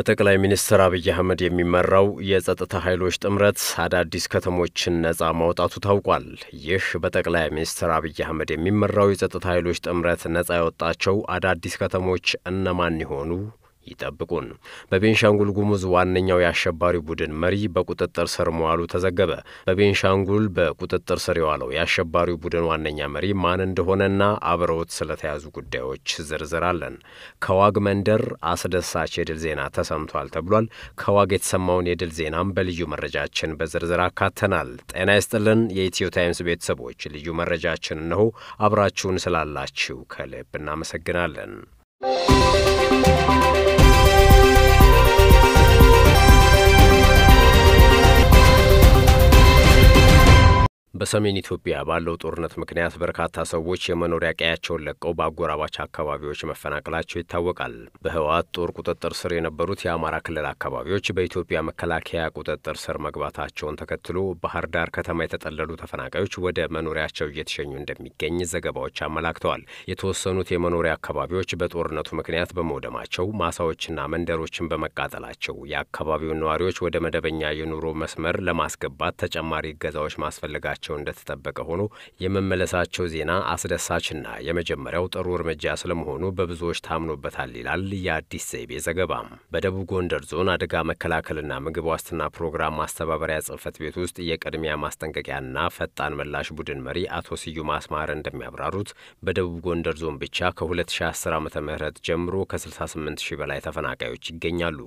በጠቅላይ ሚኒስትር አብይ አህመድ የሚመራው የጸጥታ ኃይሎች ጥምረት አዳዲስ ከተሞችን ነጻ ማውጣቱ ታውቋል። ይህ በጠቅላይ ሚኒስትር አብይ አህመድ የሚመራው የጸጥታ ኃይሎች ጥምረት ነጻ ያወጣቸው አዳዲስ ከተሞች እነማን ይሆኑ? ይጠብቁን። በቤንሻንጉል ጉሙዝ ዋነኛው የአሸባሪው ቡድን መሪ በቁጥጥር ስር መዋሉ ተዘገበ። በቤንሻንጉል በቁጥጥር ስር የዋለው የአሸባሪው ቡድን ዋነኛ መሪ ማን እንደሆነና አብረውት ስለተያዙ ጉዳዮች ዝርዝር አለን። ከዋግ መንደር አስደሳች የድል ዜና ተሰምቷል ተብሏል። ከዋግ የተሰማውን የድል ዜናም በልዩ መረጃችን በዝርዝር አካተናል። ጤና ይስጥልን የኢትዮ ታይምስ ቤተሰቦች፣ ልዩ መረጃችን እነሆ። አብራችሁን ስላላችሁ ከልብ እናመሰግናለን። በሰሜን ኢትዮጵያ ባለው ጦርነት ምክንያት በርካታ ሰዎች የመኖሪያ ቀያቸውን ለቀው በአጎራባች አካባቢዎች መፈናቀላቸው ይታወቃል። በህወሓት ጦር ቁጥጥር ስር የነበሩት የአማራ ክልል አካባቢዎች በኢትዮጵያ መከላከያ ቁጥጥር ስር መግባታቸውን ተከትሎ ባህር ዳር ከተማ የተጠለሉ ተፈናቃዮች ወደ መኖሪያቸው እየተሸኙ እንደሚገኝ ዘገባዎች አመላክተዋል። የተወሰኑት የመኖሪያ አካባቢዎች በጦርነቱ ምክንያት በመውደማቸው ማሳዎችና መንደሮችን በመቃጠላቸው የአካባቢውን ነዋሪዎች ወደ መደበኛ የኑሮ መስመር ለማስገባት ተጨማሪ እገዛዎች ማስፈለጋቸው ቸው እንደተጠበቀ ሆኖ የመመለሳቸው ዜና አስደሳችና የመጀመሪያው ጥሩ እርምጃ ስለመሆኑ በብዙዎች ታምኖበታል ይላል የአዲስ ዘይቤ ዘገባ። በደቡብ ጎንደር ዞን አደጋ መከላከልና ምግብ ዋስትና ፕሮግራም ማስተባበሪያ ጽሕፈት ቤት ውስጥ የቅድሚያ ማስጠንቀቂያና ፈጣን ምላሽ ቡድን መሪ አቶ ስዩም አስማረ እንደሚያብራሩት በደቡብ ጎንደር ዞን ብቻ ከ2010 ዓ ም ጀምሮ ከ68 ሺህ በላይ ተፈናቃዮች ይገኛሉ።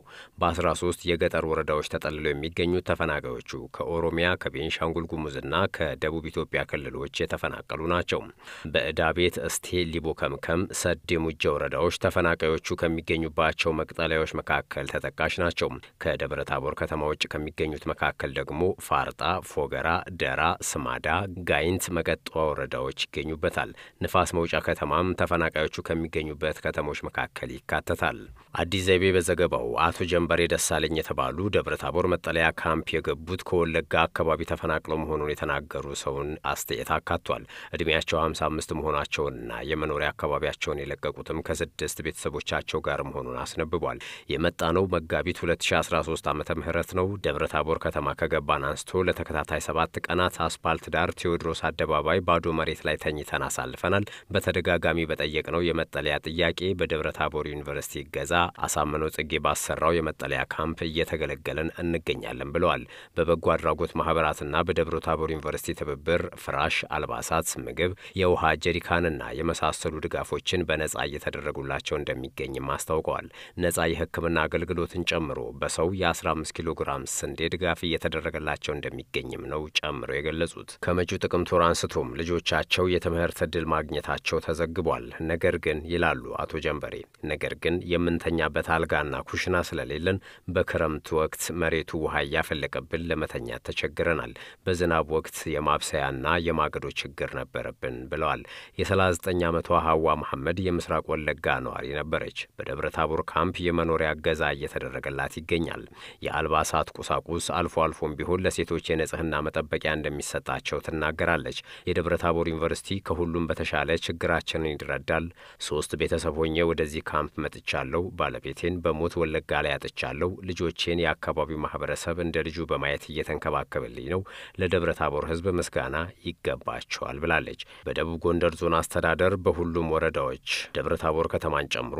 በ13 የገጠር ወረዳዎች ተጠልለው የሚገኙት ተፈናቃዮቹ ከኦሮሚያ ከቤንሻንጉል ጉሙዝና ከደቡብ ኢትዮጵያ ክልሎች የተፈናቀሉ ናቸው። በዕዳ ቤት፣ እስቴ፣ ሊቦ ከምከም፣ ሰዴ ሙጃ ወረዳዎች ተፈናቃዮቹ ከሚገኙባቸው መቅጠለያዎች መካከል ተጠቃሽ ናቸው። ከደብረ ታቦር ከተማ ውጭ ከሚገኙት መካከል ደግሞ ፋርጣ፣ ፎገራ፣ ደራ፣ ስማዳ፣ ጋይንት፣ መቀጠዋ ወረዳዎች ይገኙበታል። ንፋስ መውጫ ከተማም ተፈናቃዮቹ ከሚገኙበት ከተሞች መካከል ይካተታል። አዲስ ዘይቤ በዘገባው አቶ ጀንበሬ ደሳለኝ የተባሉ ደብረ ታቦር መጠለያ ካምፕ የገቡት ከወለጋ አካባቢ ተፈናቅለው መሆኑን የተናገሩ ሰውን አስተያየት አካቷል። እድሜያቸው 55 መሆናቸውንና የመኖሪያ አካባቢያቸውን የለቀቁትም ከስድስት ቤተሰቦቻቸው ጋር መሆኑን አስነብቧል። የመጣ ነው መጋቢት 2013 ዓመተ ምህረት ነው። ደብረ ታቦር ከተማ ከገባን አንስቶ ለተከታታይ ሰባት ቀናት አስፓልት ዳር ቴዎድሮስ አደባባይ ባዶ መሬት ላይ ተኝተን አሳልፈናል። በተደጋጋሚ በጠየቅነው የመጠለያ ጥያቄ በደብረ ታቦር ዩኒቨርሲቲ እገዛ አሳምነው ጽጌ ባሰራው የመጠለያ ካምፕ እየተገለገለን እንገኛለን ብለዋል። በበጎ አድራጎት ማህበራትና በደብረ ታቦር ዩኒቨርሲቲ ትብብር ፍራሽ፣ አልባሳት፣ ምግብ፣ የውሃ ጀሪካንና የመሳሰሉ ድጋፎችን በነጻ እየተደረጉላቸው እንደሚገኝም አስታውቀዋል። ነጻ የሕክምና አገልግሎትን ጨምሮ በሰው የ15 ኪሎ ግራም ስንዴ ድጋፍ እየተደረገላቸው እንደሚገኝም ነው ጨምረው የገለጹት። ከመጪው ጥቅምት ወር አንስቶም ልጆቻቸው የትምህርት ዕድል ማግኘታቸው ተዘግቧል። ነገር ግን ይላሉ አቶ ጀንበሬ፣ ነገር ግን የምንተኛበት አልጋና ኩሽና ስለሌለን በክረምት ወቅት መሬቱ ውሃ እያፈለቀብን ለመተኛት ተቸግረናል። በዝናብ ወቅት የማብሰያና የማገዶ ችግር ነበረብን ብለዋል። የ39 ዓመቷ ሀዋ መሐመድ የምስራቅ ወለጋ ነዋሪ ነበረች። በደብረ ታቦር ካምፕ የመኖሪያ እገዛ እየተደረገላት ይገኛል። የአልባሳት ቁሳቁስ አልፎ አልፎም ቢሆን ለሴቶች የንጽህና መጠበቂያ እንደሚሰጣቸው ትናገራለች። የደብረ ታቦር ዩኒቨርሲቲ ከሁሉም በተሻለ ችግራችንን ይረዳል። ሶስት ቤተሰብ ሆኜ ወደዚህ ካምፕ መጥቻለሁ። ባለቤቴን በሞት ወለጋ ላይ አጥቻለሁ። ልጆቼን የአካባቢው ማህበረሰብ እንደ ልጁ በማየት እየተንከባከበልኝ ነው። ለደብረ ታቦር ሕዝብ ምስጋና ይገባቸዋል ብላለች። በደቡብ ጎንደር ዞን አስተዳደር በሁሉም ወረዳዎች ደብረ ታቦር ከተማን ጨምሮ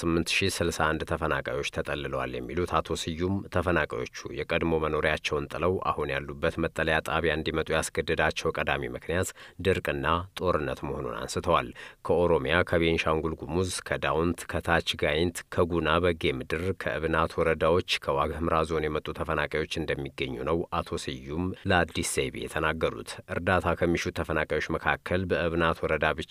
68061 ተፈናቃዮች ተጠልለዋል የሚሉት አቶ ስዩም ተፈናቃዮቹ የቀድሞ መኖሪያቸውን ጥለው አሁን ያሉበት መጠለያ ጣቢያ እንዲመጡ ያስገደዳቸው ቀዳሚ ምክንያት ድርቅና ጦርነት መሆኑን አንስተዋል። ከኦሮሚያ፣ ከቤንሻንጉል ጉሙዝ፣ ከዳውንት፣ ከታች ጋይንት፣ ከጉና በጌ ምድር፣ ከእብናት ወረዳዎች ከዋግ ኽምራ ዞን የመጡ ተፈናቃዮች እንደሚገኙ ነው አቶ ስዩም ለአዲስ ዘይቤ የተናገሩት። እርዳታ ከሚሹት ተፈናቃዮች መካከል በእብናት ወረዳ ብቻ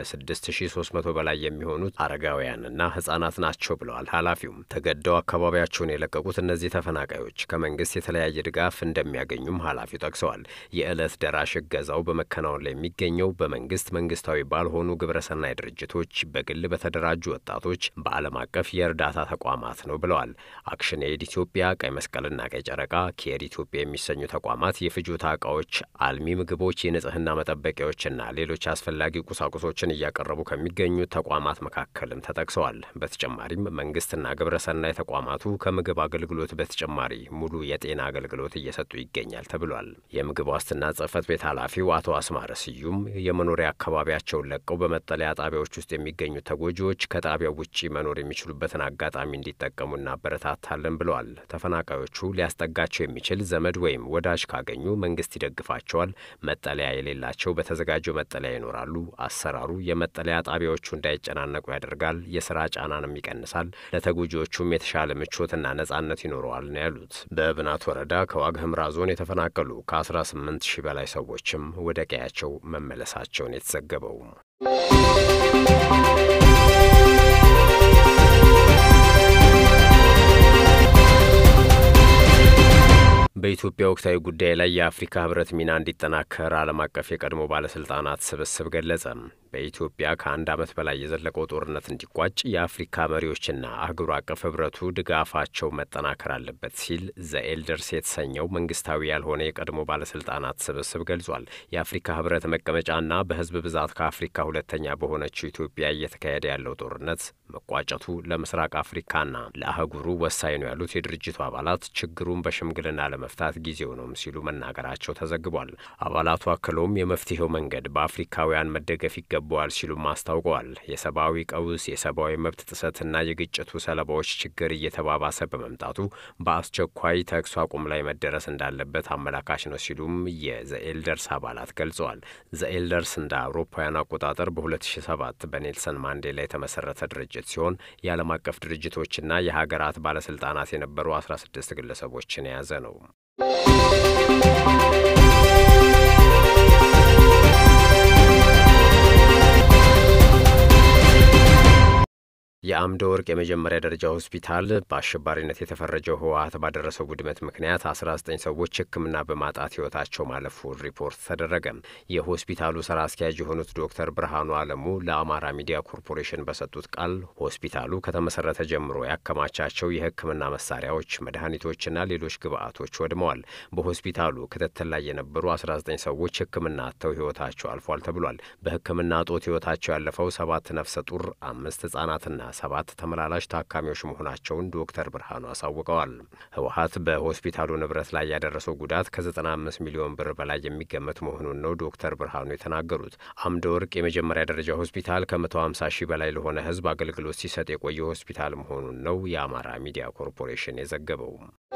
ከ6300 በላይ የሚሆኑት አረጋውያንና ህጻናት ናቸው ብለዋል ኃላፊውም። ተገደው አካባቢያቸውን የለቀቁት እነዚህ ተፈናቃዮች ከመንግስት የተለያየ ድጋፍ እንደሚያገኙም ኃላፊው ጠቅሰዋል። የዕለት ደራሽ እገዛው በመከናወን ላይ የሚገኘው በመንግስት መንግስታዊ ባልሆኑ ግብረሰናይ ድርጅቶች፣ በግል በተደራጁ ወጣቶች፣ በዓለም አቀፍ የእርዳታ ተቋማት ነው ብለዋል። አክሽን ኤድ ኢትዮጵያ፣ ቀይ መስቀልና ቀይ ጨረቃ፣ ኬር ኢትዮጵያ የሚሰኙ ተቋማት የፍጆታ እቃዎች አልሚ ምግቦች፣ የንጽህና መጠበቂያዎችና ሌሎች አስፈላጊ ቁሳቁሶችን እያቀረቡ ከሚገኙ ተቋማት መካከልም ተጠቅሰዋል። በተጨማሪም መንግስትና ግብረሰናይ ተቋማቱ ከምግብ አገልግሎት በተጨማሪ ሙሉ የጤና አገልግሎት እየሰጡ ይገኛል ተብሏል። የምግብ ዋስትና ጽህፈት ቤት ኃላፊው አቶ አስማረ ስዩም የመኖሪያ አካባቢያቸውን ለቀው በመጠለያ ጣቢያዎች ውስጥ የሚገኙ ተጎጂዎች ከጣቢያው ውጪ መኖር የሚችሉበትን አጋጣሚ እንዲጠቀሙ እናበረታታለን ብለዋል። ተፈናቃዮቹ ሊያስጠጋቸው የሚችል ዘመድ ወይም ወዳጅ ካገኙ መንግስት ይደግፋቸዋል። መጠለያ የሌላቸው በተዘጋጀው መጠለያ ይኖራሉ። አሰራሩ የመጠለያ ጣቢያዎቹ እንዳይጨናነቁ ያደርጋል፣ የስራ ጫናንም ይቀንሳል፣ ለተጎጂዎቹም የተሻለ ምቾትና ነጻነት ይኖረዋል ነው ያሉት። በእብናት ወረዳ ከዋግ ህምራ ዞን የተፈናቀሉ ከ18 ሺህ በላይ ሰዎችም ወደ ቀያቸው መመለሳቸውን የተዘገበው በኢትዮጵያ ወቅታዊ ጉዳይ ላይ የአፍሪካ ህብረት ሚና እንዲጠናከር ዓለም አቀፍ የቀድሞ ባለስልጣናት ስብስብ ገለጸ። በኢትዮጵያ ከአንድ ዓመት በላይ የዘለቀው ጦርነት እንዲቋጭ የአፍሪካ መሪዎችና አህጉር አቀፍ ህብረቱ ድጋፋቸው መጠናከር አለበት ሲል ዘኤልደርስ የተሰኘው መንግስታዊ ያልሆነ የቀድሞ ባለስልጣናት ስብስብ ገልጿል። የአፍሪካ ህብረት መቀመጫና በህዝብ ብዛት ከአፍሪካ ሁለተኛ በሆነችው ኢትዮጵያ እየተካሄደ ያለው ጦርነት መቋጨቱ ለምስራቅ አፍሪካና ለአህጉሩ ወሳኝ ነው ያሉት የድርጅቱ አባላት ችግሩን በሽምግልና ለመፍታት ጊዜው ነው ሲሉ መናገራቸው ተዘግቧል። አባላቱ አክለውም የመፍትሄው መንገድ በአፍሪካውያን መደገፍ ይገባዋል ሲሉም አስታውቀዋል። የሰብአዊ ቀውስ፣ የሰብአዊ መብት ጥሰትና የግጭቱ ሰለባዎች ችግር እየተባባሰ በመምጣቱ በአስቸኳይ ተኩስ አቁም ላይ መደረስ እንዳለበት አመላካች ነው ሲሉም የዘኤልደርስ አባላት ገልጸዋል። ዘኤልደርስ እንደ አውሮፓውያን አቆጣጠር በ2007 በኔልሰን ማንዴላ የተመሰረተ ድርጅት ሲሆን የዓለም አቀፍ ድርጅቶችና የሀገራት ባለስልጣናት የነበሩ 16 ግለሰቦችን የያዘ ነው። የአምደ ወርቅ የመጀመሪያ ደረጃ ሆስፒታል በአሸባሪነት የተፈረጀው ህወሀት ባደረሰው ውድመት ምክንያት 19 ሰዎች ሕክምና በማጣት ህይወታቸው ማለፉን ሪፖርት ተደረገ። የሆስፒታሉ ስራ አስኪያጅ የሆኑት ዶክተር ብርሃኑ አለሙ ለአማራ ሚዲያ ኮርፖሬሽን በሰጡት ቃል ሆስፒታሉ ከተመሰረተ ጀምሮ ያከማቻቸው የሕክምና መሳሪያዎች፣ መድኃኒቶችና ሌሎች ግብአቶች ወድመዋል። በሆስፒታሉ ክትትል ላይ የነበሩ 19 ሰዎች ሕክምና አጥተው ህይወታቸው አልፏል ተብሏል። በሕክምና እጦት ህይወታቸው ያለፈው ሰባት ነፍሰ ጡር፣ አምስት ህጻናትና ሰባት ተመላላሽ ታካሚዎች መሆናቸውን ዶክተር ብርሃኑ አሳውቀዋል። ህወሀት በሆስፒታሉ ንብረት ላይ ያደረሰው ጉዳት ከ95 ሚሊዮን ብር በላይ የሚገመት መሆኑን ነው ዶክተር ብርሃኑ የተናገሩት። አምደ ወርቅ የመጀመሪያ ደረጃ ሆስፒታል ከ150 ሺህ በላይ ለሆነ ህዝብ አገልግሎት ሲሰጥ የቆየ ሆስፒታል መሆኑን ነው የአማራ ሚዲያ ኮርፖሬሽን የዘገበው።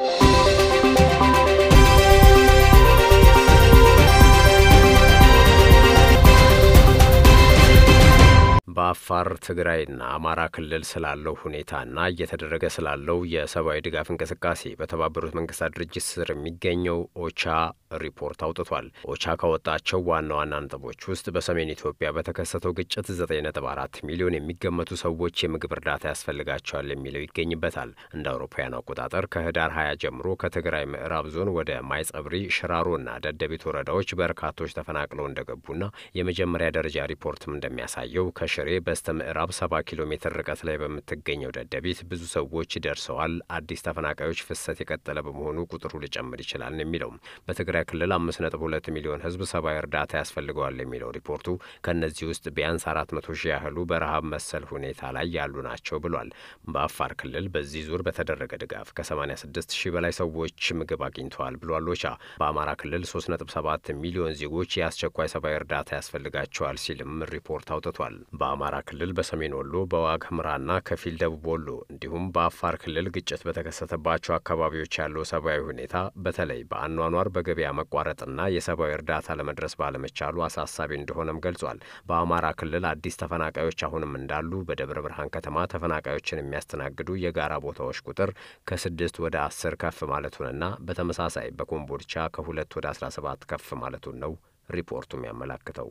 በአፋር ትግራይና አማራ ክልል ስላለው ሁኔታና እየተደረገ ስላለው የሰብአዊ ድጋፍ እንቅስቃሴ በተባበሩት መንግስታት ድርጅት ስር የሚገኘው ኦቻ ሪፖርት አውጥቷል። ኦቻ ካወጣቸው ዋና ዋና ነጥቦች ውስጥ በሰሜን ኢትዮጵያ በተከሰተው ግጭት 9.4 ሚሊዮን የሚገመቱ ሰዎች የምግብ እርዳታ ያስፈልጋቸዋል የሚለው ይገኝበታል። እንደ አውሮፓውያን አቆጣጠር ከህዳር 20 ጀምሮ ከትግራይ ምዕራብ ዞን ወደ ማይጸብሪ፣ ሽራሮና ደደቢት ወረዳዎች በርካቶች ተፈናቅለው እንደገቡና የመጀመሪያ ደረጃ ሪፖርትም እንደሚያሳየው ከሽሬ በስተ ምዕራብ 70 ኪሎ ሜትር ርቀት ላይ በምትገኘው ደደቢት ብዙ ሰዎች ደርሰዋል። አዲስ ተፈናቃዮች ፍሰት የቀጠለ በመሆኑ ቁጥሩ ሊጨምር ይችላል ነው የሚለው። በትግራይ ክልል 5.2 ሚሊዮን ህዝብ ሰብአዊ እርዳታ ያስፈልገዋል የሚለው ሪፖርቱ ከእነዚህ ውስጥ ቢያንስ 400 ሺህ ያህሉ በረሃብ መሰል ሁኔታ ላይ ያሉ ናቸው ብሏል። በአፋር ክልል በዚህ ዙር በተደረገ ድጋፍ ከ86 ሺህ በላይ ሰዎች ምግብ አግኝተዋል ብሏል ኦቻ። በአማራ ክልል 3.7 ሚሊዮን ዜጎች የአስቸኳይ ሰብአዊ እርዳታ ያስፈልጋቸዋል ሲልም ሪፖርት አውጥቷል። በአማራ ክልል በሰሜን ወሎ በዋግ ኽምራና ከፊል ደቡብ ወሎ እንዲሁም በአፋር ክልል ግጭት በተከሰተባቸው አካባቢዎች ያለው ሰብአዊ ሁኔታ በተለይ በአኗኗር በገበያ መቋረጥና የሰብአዊ እርዳታ ለመድረስ ባለመቻሉ አሳሳቢ እንደሆነም ገልጿል። በአማራ ክልል አዲስ ተፈናቃዮች አሁንም እንዳሉ፣ በደብረ ብርሃን ከተማ ተፈናቃዮችን የሚያስተናግዱ የጋራ ቦታዎች ቁጥር ከስድስት ወደ አስር ከፍ ማለቱንና በተመሳሳይ በኮምቦልቻ ከሁለት ወደ አስራ ሰባት ከፍ ማለቱን ነው ሪፖርቱም ያመላክተው።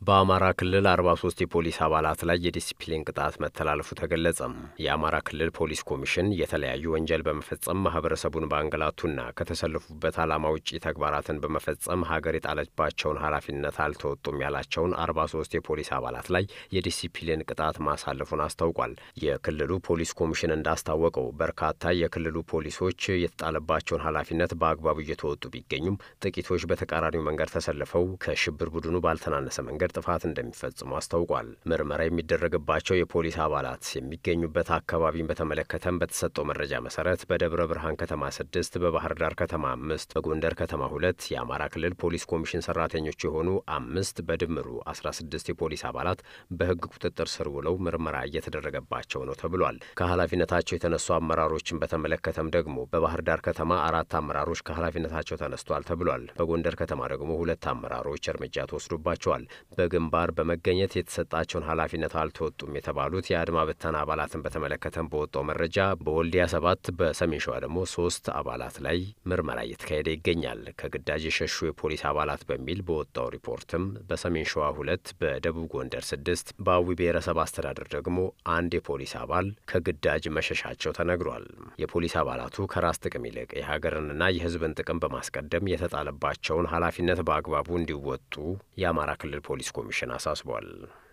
በአማራ ክልል 43 የፖሊስ አባላት ላይ የዲሲፕሊን ቅጣት መተላለፉ ተገለጸ። የአማራ ክልል ፖሊስ ኮሚሽን የተለያዩ ወንጀል በመፈጸም ማህበረሰቡን በአንገላቱና ከተሰለፉበት ዓላማ ውጪ ተግባራትን በመፈጸም ሀገር የጣለችባቸውን ኃላፊነት አልተወጡም ያላቸውን 43 የፖሊስ አባላት ላይ የዲሲፕሊን ቅጣት ማሳለፉን አስታውቋል። የክልሉ ፖሊስ ኮሚሽን እንዳስታወቀው በርካታ የክልሉ ፖሊሶች የተጣለባቸውን ኃላፊነት በአግባቡ እየተወጡ ቢገኙም ጥቂቶች በተቃራኒው መንገድ ተሰልፈው ከሽብር ቡድኑ ባልተናነሰ መንገድ ጥፋት እንደሚፈጽሙ አስታውቋል። ምርመራ የሚደረግባቸው የፖሊስ አባላት የሚገኙበት አካባቢን በተመለከተም በተሰጠው መረጃ መሰረት በደብረ ብርሃን ከተማ ስድስት፣ በባህር ዳር ከተማ አምስት፣ በጎንደር ከተማ ሁለት የአማራ ክልል ፖሊስ ኮሚሽን ሰራተኞች የሆኑ አምስት በድምሩ አስራ ስድስት የፖሊስ አባላት በሕግ ቁጥጥር ስር ውለው ምርመራ እየተደረገባቸው ነው ተብሏል። ከኃላፊነታቸው የተነሱ አመራሮችን በተመለከተም ደግሞ በባህር ዳር ከተማ አራት አመራሮች ከኃላፊነታቸው ተነስቷል ተብሏል። በጎንደር ከተማ ደግሞ ሁለት አመራሮች እርምጃ ተወስዶባቸዋል። በግንባር በመገኘት የተሰጣቸውን ኃላፊነት አልተወጡም የተባሉት የአድማ ብተና አባላትን በተመለከተም በወጣው መረጃ በወልዲያ ሰባት በሰሜን ሸዋ ደግሞ ሶስት አባላት ላይ ምርመራ እየተካሄደ ይገኛል። ከግዳጅ የሸሹ የፖሊስ አባላት በሚል በወጣው ሪፖርትም በሰሜን ሸዋ ሁለት፣ በደቡብ ጎንደር ስድስት፣ በአዊ ብሔረሰብ አስተዳደር ደግሞ አንድ የፖሊስ አባል ከግዳጅ መሸሻቸው ተነግሯል። የፖሊስ አባላቱ ከራስ ጥቅም ይልቅ የሀገርንና የሕዝብን ጥቅም በማስቀደም የተጣለባቸውን ኃላፊነት በአግባቡ እንዲወጡ የአማራ ክልል ፖሊስ ኮሚሽን አሳስቧል።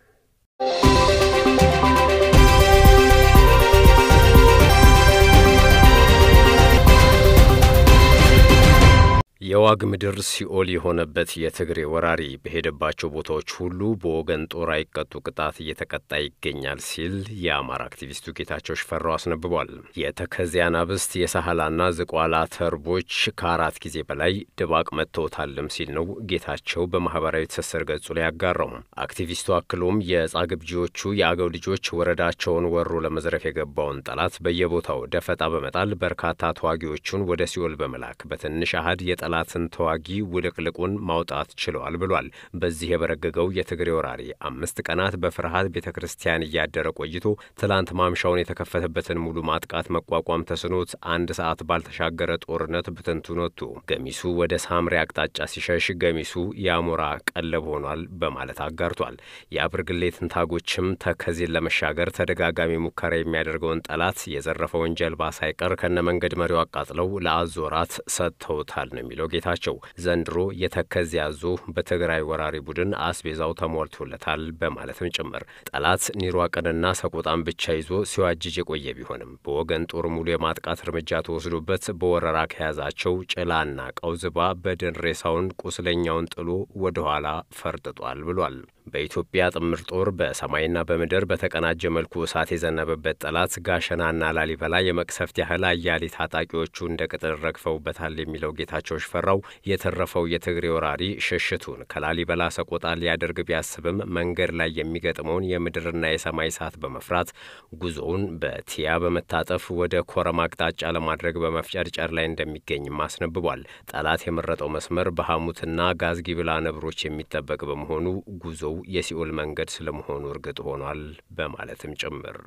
የዋግ ምድር ሲኦል የሆነበት የትግሬ ወራሪ በሄደባቸው ቦታዎች ሁሉ በወገን ጦር አይቀጡ ቅጣት እየተቀጣ ይገኛል ሲል የአማራ አክቲቪስቱ ጌታቸው ሽፈራው አስነብቧል። የተከዜ አናብስት የሳህላና ዝቋላ ተርቦች ከአራት ጊዜ በላይ ድባቅ መጥተውታልም ሲል ነው ጌታቸው በማህበራዊ ትስስር ገጹ ላይ ያጋራው። አክቲቪስቱ አክሎም የጻግብጂዎቹ የአገው ልጆች ወረዳቸውን ወሮ ለመዝረፍ የገባውን ጠላት በየቦታው ደፈጣ በመጣል በርካታ ተዋጊዎቹን ወደ ሲኦል በመላክ በትንሽ አህድ የጠላትን ተዋጊ ውልቅልቁን ማውጣት ችለዋል ብሏል። በዚህ የበረገገው የትግሬ ወራሪ አምስት ቀናት በፍርሃት ቤተ ክርስቲያን እያደረ ቆይቶ ትላንት ማምሻውን የተከፈተበትን ሙሉ ማጥቃት መቋቋም ተስኖት አንድ ሰዓት ባልተሻገረ ጦርነት ብትንቱን ወጥቶ ገሚሱ ወደ ሳምሬ አቅጣጫ ሲሸሽ፣ ገሚሱ የአሞራ ቀለብ ሆኗል በማለት አጋርቷል። የአብርግሌ ትንታጎችም ተከዜን ለመሻገር ተደጋጋሚ ሙከራ የሚያደርገውን ጠላት የዘረፈውን ጀልባ ሳይቀር ከነመንገድ መሪው አቃጥለው ለአዞራት ሰጥተውታል ነው የሚለው ጌታቸው ዘንድሮ የተከዜ አዞ በትግራይ ወራሪ ቡድን አስቤዛው ተሞልቶለታል በማለትም ጭምር ጠላት ኒሯቅንና ሰቆጣን ብቻ ይዞ ሲዋጅጅ የቆየ ቢሆንም በወገን ጦር ሙሉ የማጥቃት እርምጃ ተወስዶበት በወረራ ከያዛቸው ጭላና ቀውዝባ በድን ሬሳውን ቁስለኛውን ጥሎ ወደ ኋላ ፈርጥጧል ብሏል። በኢትዮጵያ ጥምር ጦር በሰማይና በምድር በተቀናጀ መልኩ እሳት የዘነበበት ጠላት ጋሸናና ላሊበላ የመቅሰፍት ያህል አያሌ ታጣቂዎቹ እንደ ቅጥር ረግፈውበታል የሚለው ጌታቸው ሽፈራው የተረፈው የትግሬ ወራሪ ሽሽቱን ከላሊበላ ሰቆጣ ሊያደርግ ቢያስብም መንገድ ላይ የሚገጥመውን የምድርና የሰማይ እሳት በመፍራት ጉዞውን በቲያ በመታጠፍ ወደ ኮረም አቅጣጫ ለማድረግ በመፍጨርጨር ላይ እንደሚገኝም አስነብቧል። ጠላት የመረጠው መስመር በሐሙትና ጋዝጊብላ ነብሮች የሚጠበቅ በመሆኑ ጉዞው የሲኦል መንገድ ስለመሆኑ እርግጥ ሆኗል በማለትም ጭምር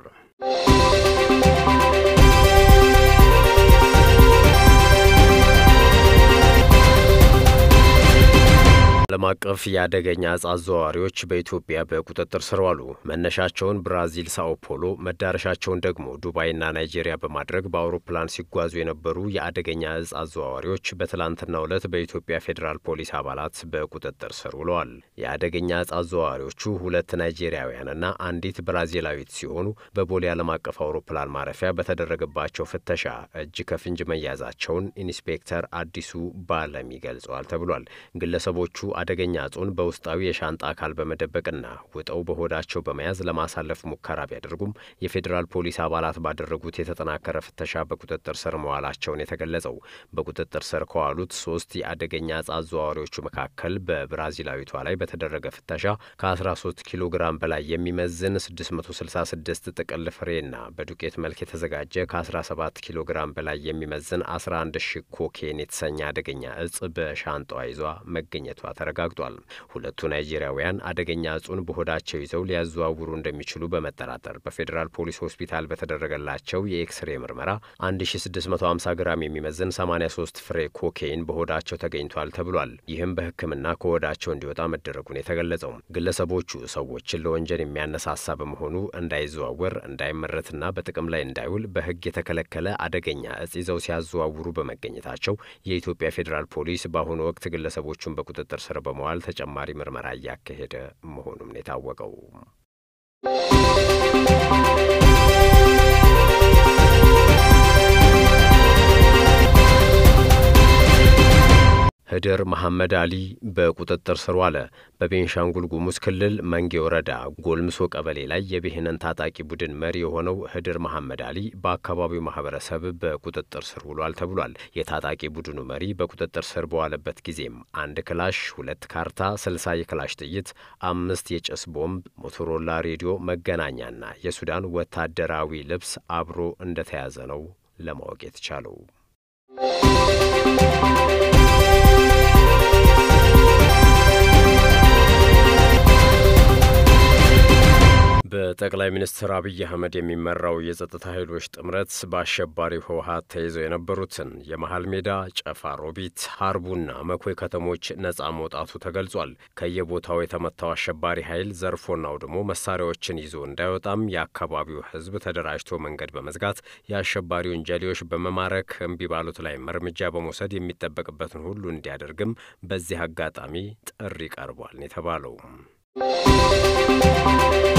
ዓለም አቀፍ የአደገኛ እጽ አዘዋዋሪዎች በኢትዮጵያ በቁጥጥር ስር ዋሉ። መነሻቸውን ብራዚል ሳኦ ፖሎ፣ መዳረሻቸውን ደግሞ ዱባይና ናይጄሪያ በማድረግ በአውሮፕላን ሲጓዙ የነበሩ የአደገኛ እጽ አዘዋዋሪዎች በትላንትናው ዕለት በኢትዮጵያ ፌዴራል ፖሊስ አባላት በቁጥጥር ስር ውለዋል። የአደገኛ እጽ አዘዋዋሪዎቹ ሁለት ናይጄሪያውያንና አንዲት ብራዚላዊት ሲሆኑ በቦሌ ዓለም አቀፍ አውሮፕላን ማረፊያ በተደረገባቸው ፍተሻ እጅ ከፍንጅ መያዛቸውን ኢንስፔክተር አዲሱ ባለሚ ገልጸዋል ተብሏል። ግለሰቦቹ አደገኛ እጹን በውስጣዊ የሻንጣ አካል በመደበቅና ውጠው በሆዳቸው በመያዝ ለማሳለፍ ሙከራ ቢያደርጉም የፌዴራል ፖሊስ አባላት ባደረጉት የተጠናከረ ፍተሻ በቁጥጥር ስር መዋላቸውን የተገለጸው በቁጥጥር ስር ከዋሉት ሶስት የአደገኛ እጽ አዘዋዋሪዎቹ መካከል በብራዚላዊቷ ላይ በተደረገ ፍተሻ ከ13 ኪሎ ግራም በላይ የሚመዝን 666 ጥቅል ፍሬና በዱቄት መልክ የተዘጋጀ ከ17 ኪሎ ግራም በላይ የሚመዝን 11 ሺ ኮኬን የተሰኘ አደገኛ እጽ በሻንጣዋ ይዟ መገኘቷ ተረ አረጋግጧል። ሁለቱ ናይጄሪያውያን አደገኛ እጹን በሆዳቸው ይዘው ሊያዘዋውሩ እንደሚችሉ በመጠራጠር በፌዴራል ፖሊስ ሆስፒታል በተደረገላቸው የኤክስሬ ምርመራ 1650 ግራም የሚመዝን 83 ፍሬ ኮኬይን በሆዳቸው ተገኝቷል ተብሏል። ይህም በሕክምና ከሆዳቸው እንዲወጣ መደረጉን የተገለጸው ግለሰቦቹ ሰዎችን ለወንጀል የሚያነሳሳ በመሆኑ እንዳይዘዋወር እንዳይመረትና በጥቅም ላይ እንዳይውል በሕግ የተከለከለ አደገኛ እጽ ይዘው ሲያዘዋውሩ በመገኘታቸው የኢትዮጵያ ፌዴራል ፖሊስ በአሁኑ ወቅት ግለሰቦቹን በቁጥጥር ስር በመዋል ተጨማሪ ምርመራ እያካሄደ መሆኑም ነው የታወቀው። ህድር መሐመድ አሊ በቁጥጥር ስር ዋለ። በቤንሻንጉል ጉሙዝ ክልል መንጌ ወረዳ ጎልምሶ ቀበሌ ላይ የብሔንን ታጣቂ ቡድን መሪ የሆነው ህድር መሐመድ አሊ በአካባቢው ማህበረሰብ በቁጥጥር ስር ውሏል ተብሏል። የታጣቂ ቡድኑ መሪ በቁጥጥር ስር በዋለበት ጊዜም አንድ ክላሽ፣ ሁለት ካርታ፣ ስልሳ የክላሽ ጥይት፣ አምስት የጭስ ቦምብ፣ ሞቶሮላ ሬዲዮ፣ መገናኛና የሱዳን ወታደራዊ ልብስ አብሮ እንደተያዘ ነው ለማወቅ የተቻለው። በጠቅላይ ሚኒስትር አብይ አህመድ የሚመራው የጸጥታ ኃይሎች ጥምረት በአሸባሪው ህወሀት ተይዘው የነበሩትን የመሀል ሜዳ፣ ጨፋ ሮቢት፣ ሀርቡና መኮይ ከተሞች ነጻ መውጣቱ ተገልጿል። ከየቦታው የተመታው አሸባሪ ኃይል ዘርፎና አውድሞ መሳሪያዎችን ይዞ እንዳይወጣም የአካባቢው ህዝብ ተደራጅቶ መንገድ በመዝጋት የአሸባሪ ወንጀሌዎች በመማረክ እምቢ ባሉት ላይም እርምጃ በመውሰድ የሚጠበቅበትን ሁሉ እንዲያደርግም በዚህ አጋጣሚ ጥሪ ቀርቧል የተባለው